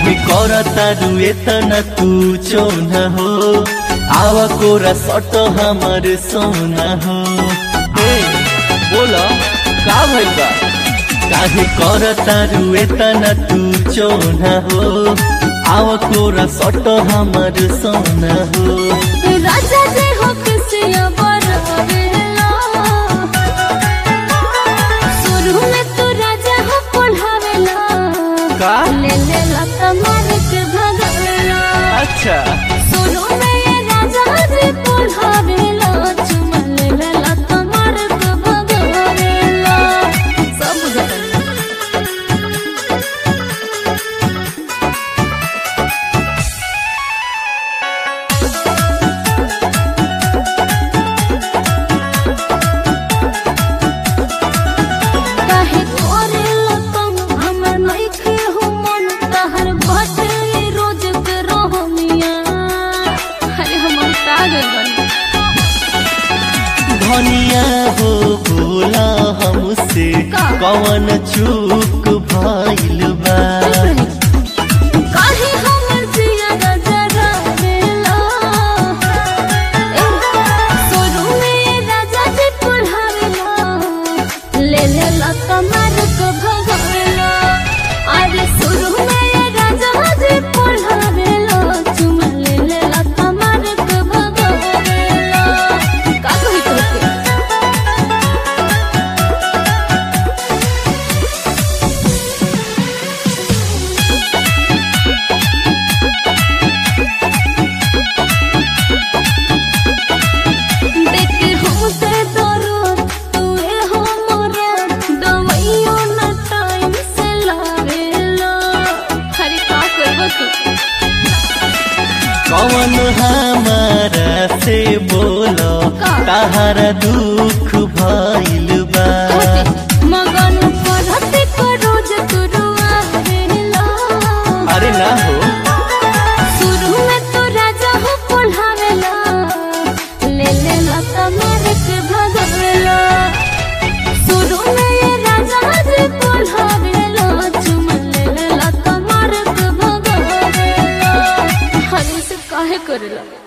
काहे करता रुए तना तू चोना हो आवा कोरा सट हमर सोना हो ए बोला का भइल बा काहे करता रुए तना तू चोना हो आवा कोरा सट हमर सोना हो राजा जे हो किसिया बरवेला शुरू में तू राजा हो पढ़ावेला का ले ले लता मार के भगावेला अच्छा शुरू में ये राजा जी पढ़ावेला चुमा ले ले लता मार के भगावेला सब बुझता काहे करेला तुम हमर नइखे हो मन तहर बाटे रोज के रहमिया अरे हम पागल बन धनिया हो बोला हमसे का? कवन चूक भइल बा काहे हमर जिया जरा बेला सोरू में राजा जी पढ़ावेला ले ले लता मार के भगावेला अरे सोरू में राजा जी पढ़ावेला चुमा ले ले लता मार के भगावेला का कही तोके देखे होते दरो तुए हो मोरा दवाइयो न टाइम से लावेला हरे का करबो तू कवन हमारा से बोलो का? ताहरा दुख भइल बा मगन पढ़ते को रोज तू रुआवेला अरे ना हो शुरू में तो राजा हो पढ़ावेला ले ले लता मार के भगावेला शुरू में ये राजा जी पढ़ावेला चुमा ले ले लता मार के भगावेला हरी से काहे करेला